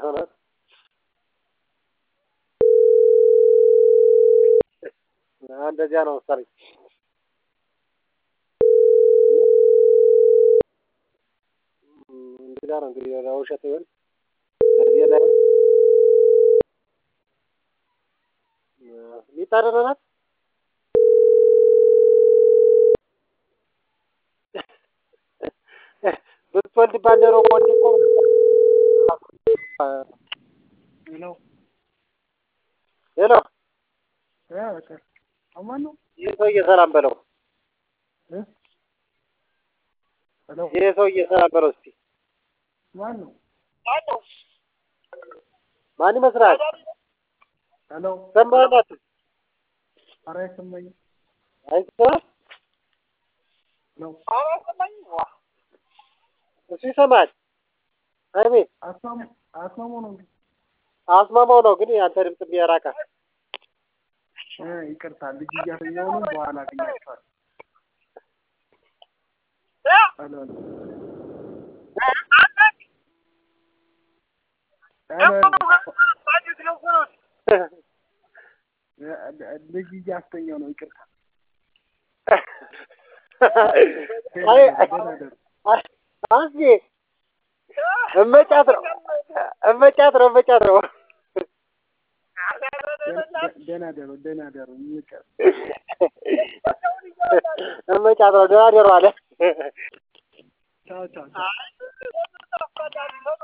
እውነት እንደዚያ ነው መሰለኝ። እንደዚያ ነው እንግዲህ ለውሸት ይሆን ለዚህ ላይ ሚጣ ደህና ናት? ብትወልድ ባንዴሮ ወንድ እኮ ሄሎ ሄሎ አማን ነው ይህ ሰውዬ ሰላም በለው። ሄሎ ይህ ሰውዬ ሰላም በለው እስቲ። ማን ነው ማን ይመስላል? ሄሎ ሰማናት ኧረ አይሰማኝም አይሰማም? ሄሎ እሱ ይሰማል። አሜን አስማሙ አስማሙ ነው እንዴ አስማማው ነው ግን የአንተ ድምፅ የሚያራቃ እ ይቅርታ ልጅ እያተኛሁ ነው በኋላ አገኛችኋለሁ ሄሎ ሄሎ ልጅ እያስተኛው ነው ይቅርታ አይ አንቺ እመጫት ነው እመጫት ነው እመጫት ነው ደህና ደሩ ደህና ደሩ ይቅር እመጫት ነው ደህና ደሩ አለ ቻው ቻው ቻው